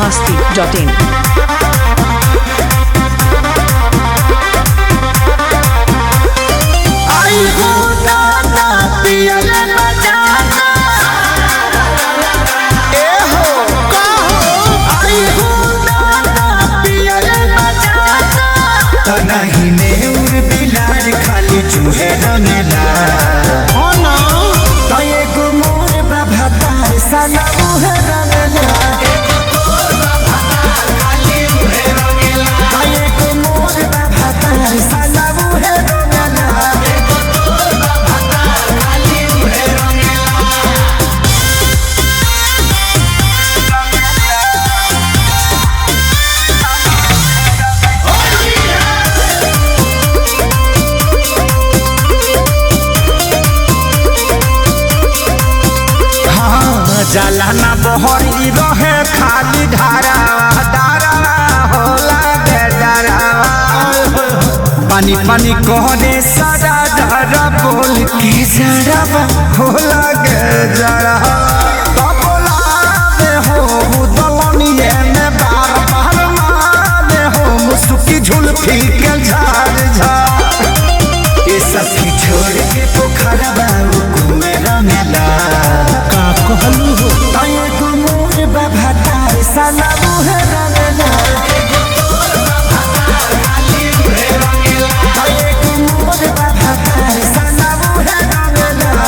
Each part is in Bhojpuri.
masti.in. आई हो दादा पियले बजाना ए हो कहो आई हो दादा पियले बजाना तो नहीं ने उर बिलार खाली चूहे रंगला हो ना तो एगो मोर बाबा तार सना मुहे रंगला तो एगो मोर बाबा तार सना मुहे रंगला हाँ, जाला ना बहरी रहे खाली धारा धारा होला गे धारा पानी पानी कहने सारा धारा बोल के जरा होला गे जरा मुसुकी झुलफी के झाड़ झाड़ ये सखी छोड़ के पोखरा बाबू घूमे रंगला का कहलू हो तये को मोर बाबा तार साला मुहे रंगला तये को मोर बाबा तार साला मुहे रंगला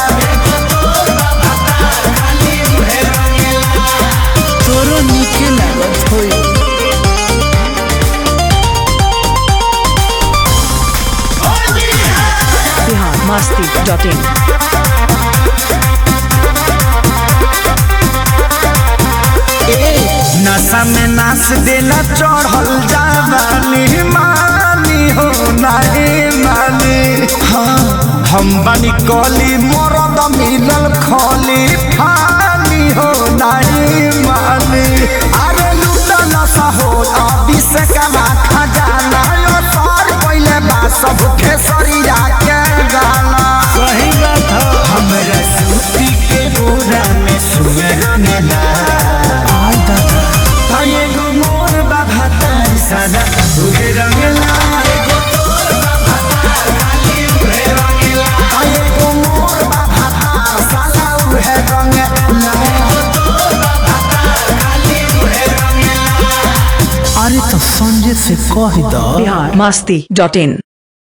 तोरो नीके लागत होई बिहार masti.in. नशा में नाच देला चढ़ल जावानी मानी हो नहीं मानी हाँ हम बनी कली मरद मिलल खली फानी हो नहीं मानी अरे लूटा नशा हो अभी से कमा खजाना यो सर पहले बा सब खेसरिया के गाना सही बात हमरा सूती के बोरा में सुअर मेला आई दादा ताये गो मोर बाबा तार सदा उहे रंगला एगो तोर बाबा तार खाली उहे रंगला ताये गो मोर बाबा तार सदा उहे रंगला एगो तोर बाबा तार खाली उहे रंगला अरे तो संजय से कह दो बिहार masti.in.